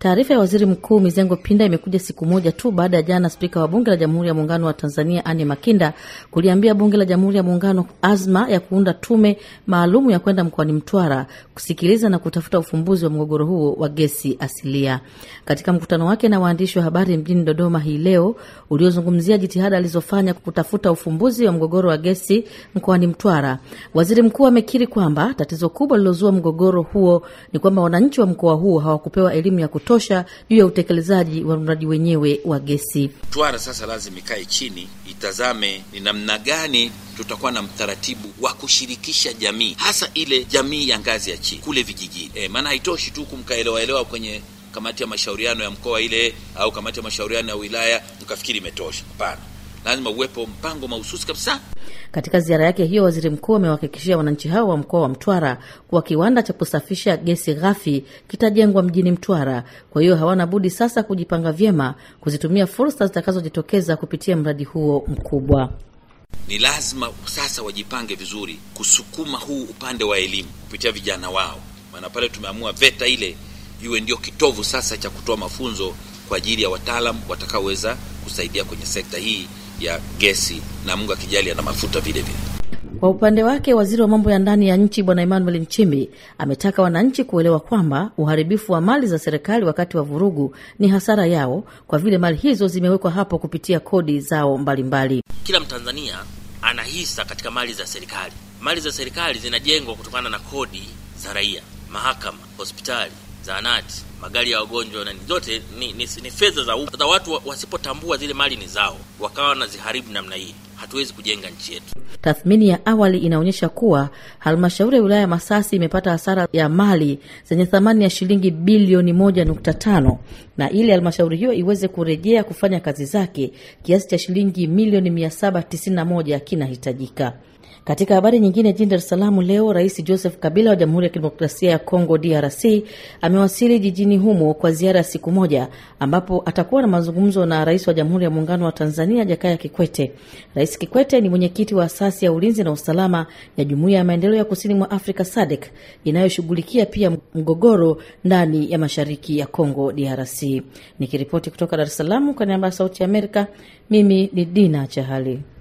Taarifa ya waziri mkuu Mizengo Pinda imekuja siku moja tu baada ya jana spika wa bunge la jamhuri ya muungano wa Tanzania Anne Makinda kuliambia bunge la jamhuri ya muungano azma ya kuunda tume maalumu ya kwenda mkoani Mtwara kusikiliza na kutafuta ufumbuzi wa mgogoro huo wa gesi asilia. Katika mkutano wake na waandishi wa habari mjini Dodoma hii leo uliozungumzia jitihada alizofanya kutafuta ufumbuzi wa mgogoro wa gesi mkoani Mtwara, waziri mkuu amekiri kwamba tatizo kubwa lilozua mgogoro huo ni kwamba wananchi wa mkoa huo hawakupewa elimu ya kutosha juu ya utekelezaji wa mradi wenyewe wa gesi. Mtwara sasa lazima ikae chini itazame ni namna gani tutakuwa na mtaratibu wa kushirikisha jamii, hasa ile jamii ya ngazi ya chini kule vijijini. E, maana haitoshi tu kumkaelewaelewa kwenye kamati ya mashauriano ya mkoa ile au kamati ya mashauriano ya wilaya mkafikiri imetosha. Hapana, lazima uwepo mpango mahususi kabisa. Katika ziara yake hiyo, waziri mkuu amewahakikishia wananchi hao wa mkoa wa Mtwara kuwa kiwanda cha kusafisha gesi ghafi kitajengwa mjini Mtwara. Kwa hiyo hawana budi sasa kujipanga vyema kuzitumia fursa zitakazojitokeza kupitia mradi huo mkubwa. Ni lazima sasa wajipange vizuri kusukuma huu upande wa elimu kupitia vijana wao, maana pale tumeamua VETA ile iwe ndio kitovu sasa cha kutoa mafunzo kwa ajili ya wataalam watakaoweza kusaidia kwenye sekta hii ya gesi na Mungu akijali na mafuta vile vile. Kwa upande wake waziri wa mambo ya ndani ya nchi Bwana Emmanuel Nchimbi ametaka wananchi kuelewa kwamba uharibifu wa mali za serikali wakati wa vurugu ni hasara yao, kwa vile mali hizo zimewekwa hapo kupitia kodi zao mbalimbali mbali. Kila Mtanzania ana hisa katika mali za serikali. Mali za serikali zinajengwa kutokana na kodi za raia, mahakama, hospitali, zahanati, magari ya wagonjwa na zote ni, ni, ni fedha za umma. Sasa watu wasipotambua zile mali ni zao, wakawa wanaziharibu namna hii, hatuwezi kujenga nchi yetu. Tathmini ya awali inaonyesha kuwa halmashauri ya wilaya ya Masasi imepata hasara ya mali zenye thamani ya shilingi bilioni moja nukta tano na ili halmashauri hiyo iweze kurejea kufanya kazi zake kiasi cha shilingi milioni mia saba tisini na moja kinahitajika. Katika habari nyingine, jijini Dar es Salaam leo, Rais Joseph Kabila wa Jamhuri ya Kidemokrasia ya Kongo DRC amewasili jijini humo kwa ziara ya siku moja, ambapo atakuwa na mazungumzo na rais wa Jamhuri ya Muungano wa Tanzania Jakaya Kikwete. Rais Kikwete ni mwenyekiti wa asasi ya ulinzi na usalama ya Jumuiya ya Maendeleo ya Kusini mwa Afrika SADC inayoshughulikia pia mgogoro ndani ya mashariki ya Kongo DRC. Nikiripoti kutoka Dar es Salaam kwa niaba ya Sauti ya Amerika, mimi ni Dina Chahali.